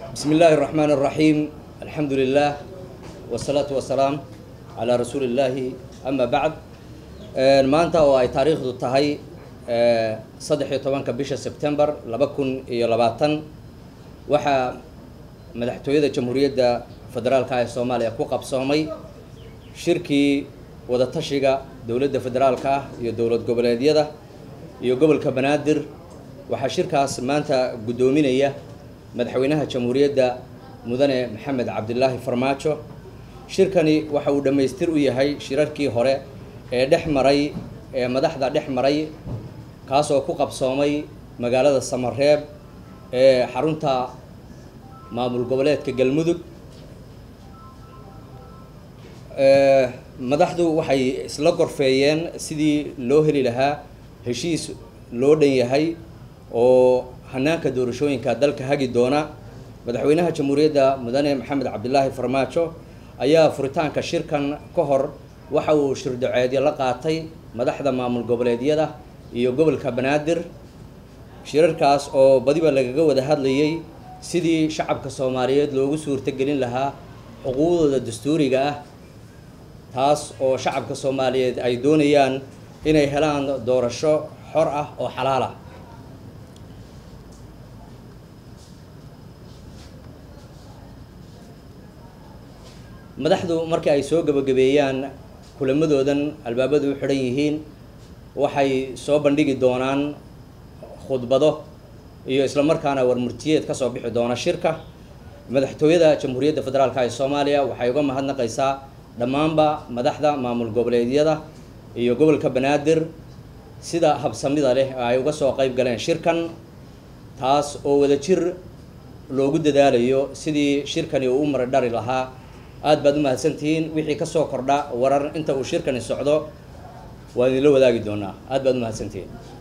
بسم الله الرحمن الرحيم الحمد لله والصلاة والسلام على رسول الله أما بعد maanta oo ay taariikhdu tahay saddex iyo tobanka bisha sebtembar laba kun iyo labaatan waxaa madaxtooyada jamhuuriyadda federaalka ee soomaaliya ku qabsoomay shirkii wadatashiga dowladda federaalka ah iyo dowlad goboleedyada iyo gobolka banaadir waxaa shirkaas maanta guddoominaya madaxweynaha jamhuuriyadda mudane maxamed cabdilaahi farmaajo shirkani waxa uu dhammaystir u yahay shirarkii hore ee dhex maray ee madaxda dhex maray kaasoo ku qabsoomay magaalada samareeb ee xarunta maamul goboleedka galmudug madaxdu waxay isla gorfeeyeen sidii loo heli lahaa heshiis loo dhan yahay oo hanaanka doorashooyinka dalka hagi doona madaxweynaha jamhuuriyadda mudane maxamed cabdilaahi farmaajo ayaa furitaanka shirkan ka hor waxa uu shirdaceedyo la qaatay madaxda maamul goboleedyada iyo gobolka banaadir shirarkaas oo badiba lagaga wada hadlayay sidii shacabka soomaaliyeed loogu suurtogelin lahaa xuquuqdooda dastuuriga ah taas oo shacabka soomaaliyeed ay doonayaan inay helaan doorasho xor ah oo xalaal ah madaxdu markii ay soo gabagabeeyaan kulamadoodan albaabadu u xidhan yihiin waxay soo bandhigi doonaan khudbado iyo isla markaana warmurtiyeed ka soo bixi doona shirka madaxtooyada jamhuuriyadda federaalka ee soomaaliya waxay uga mahadnaqaysaa dhammaanba madaxda maamul goboleedyada iyo gobolka banaadir sida habsamida leh ay uga soo qayb galeen shirkan taas oo wadajir loogu dadaalayo sidii shirkani uu u maradhari lahaa aad baad u mahadsantihiin wixii kasoo kordha warar inta uu shirkani socdo waan idinla wadaagi doonaa aad baad u mahadsantihiin